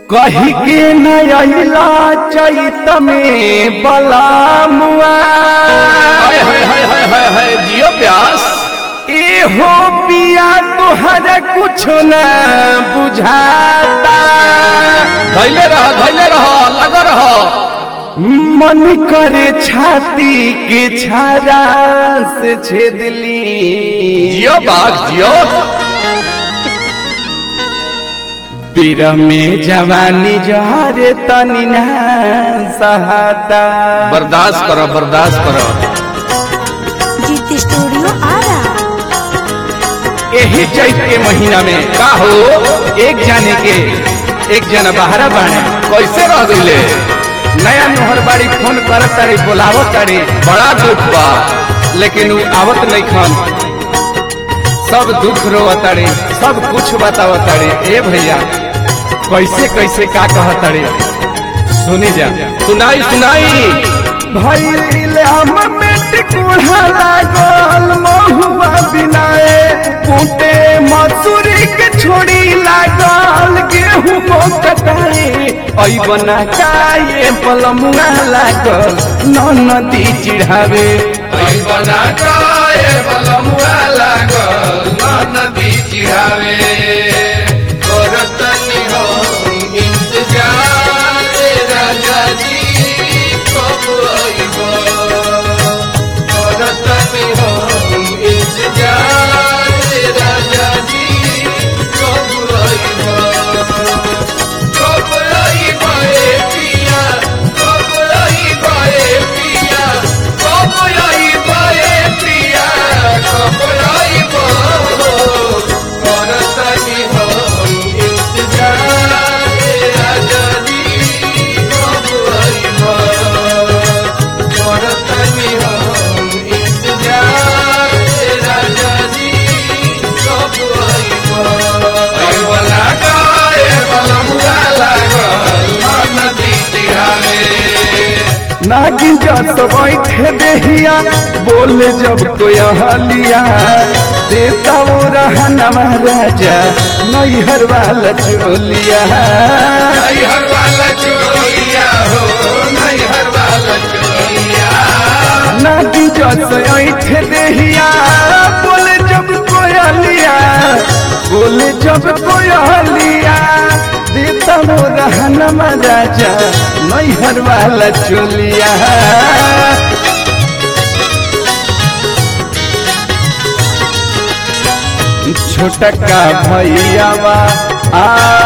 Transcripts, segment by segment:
कही के नयला चैत में बलामुआ हाय हाय हाय हाय हाय हाय जियो प्यास एहो पिया तोहर कुछ न बुझाता धैले रह धैले रह लग रह मन करे छाती के छारा से छेदली जियो बाघ जियो पीर में जवानी जहरे तनी ना सहाता बर्दाश्त करो बर्दाश्त करो जीत स्टूडियो आ रहा यही चैत के महीना में का हो एक जाने के एक जना बाहर बाणे कैसे रह गईले नया नोहर बाड़ी फोन कर तारी बोलावो तारी बड़ा दुख बा लेकिन उ आवत नहीं खन सब दुख रो तारी सब कुछ बताव तारी ए भैया कैसे कैसे का कह तारी सुनी जा सुनाई सुनाई भइल हम पेट कुढ़ा लागल महुआ बिनाए कूटे मसूरी के छोड़ी लागल गेहूं को कटाए ऐ बना काए पलमुआ लागल न नदी चिढ़ावे आई बना काए बलमुआ लागल ना नदी चिढ़ावे करतनी हो इंतजार राजा जी कब आइबो करतनी हो इंतजार राजा जी कब आइबो कब आइबो ए पिया कब आइबो ए पिया कब आइबो ए पिया कब आइबो करतनी हो इंतजार राजा जी कब आइबो करतनी हो इंतजार राजा जी कब आइबो आइबो लगाए बलमुआ लागल नदी तिहारे नागिन जस बैठे देहिया बोले जब कोई हलिया देता वो रहनवा राजा नैहर वाला चोलिया नैहर वाला चोरिया हो नैहर वाला चोरिया नागिन जस ऐठे देहिया बोले जब कोई हलिया बोले जब कोई हलिया देता वो रहनवा राजा नैहर वाला चोलिया छोटका भैयावा आ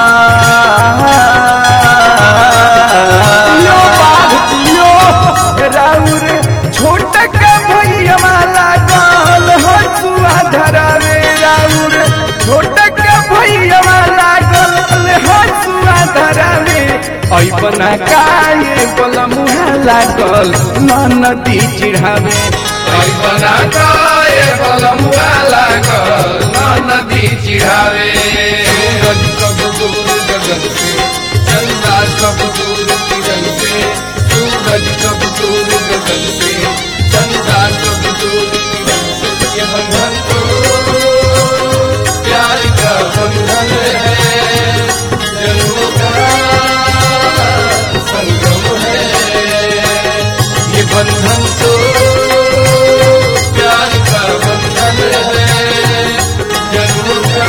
यो बाघ यो राउर छोटका भैयावा लागल हसुआ धरावे राउर छोटका भैयावा लागल हसुआ धरावे ऐ बना काये बलमुहा लागल न नदी चिढ़ावे आई बना काए बलमुआ लागल ना नदी चिढ़ावे सूरज कब दूर गगन से चंदा कब दूर किरण से सूरज कब दूर गगन से चंदा कब दूर किरण से ये बंधन तो प्यार का बंधन है जन्मों का संगम है ये बंधन तो प्यार का बंधन है जन्म का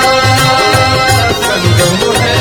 संगम है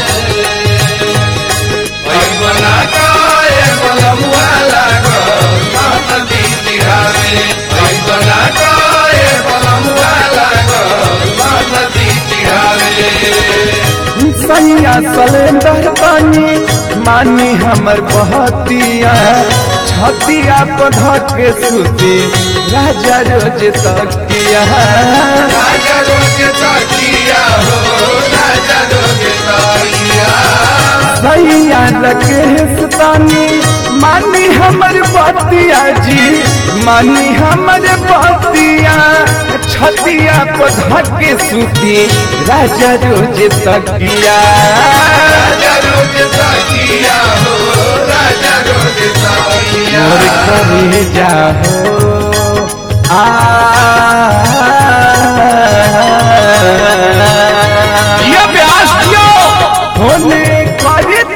आई बना काए बलमुआ लागल ना नदी तिहारे आई बना काए बलमुआ लागल ना नदी तिहारे सैया सलेंदर पानी मानी हमर बहतिया छतिया पधा के सुती राजा रोज तकिया राजा रोज तकिया हो राजा रोज तकिया सैया लगे तानी मानी हमर बतिया जी मानी हमर बतिया छतिया पधा के सुती राजा रोज तकिया राजा रोज तकिया हो राजा रोज तकिया मोर करे जाहो आ ये प्यास दियो होने करे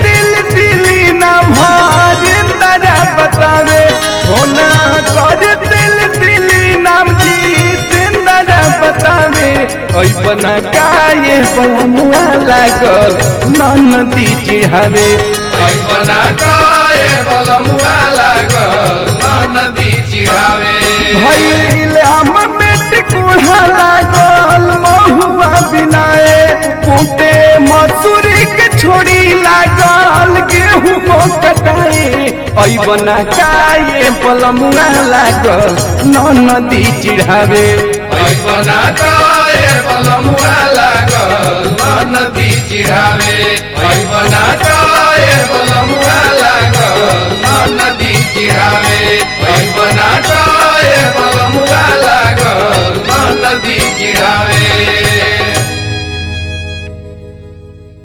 लागल नदी चिढ़ावे बना काए बलमुआ लागल नदी चिढ़ावे भैल हम बेटी कुढ़ा लागल महुआ बिनाए कुटे मसूरी के छोड़ी लागल गेहूं को कटाए अबना काए पलमुआ लागल नदी चिढ़ावे बना काए बलमुआ लागल नदी चिढ़ावे बना काए बलमुआ लागल नदी चिढ़ावे बना काए बलमुआ लागल नदी चिढ़ावे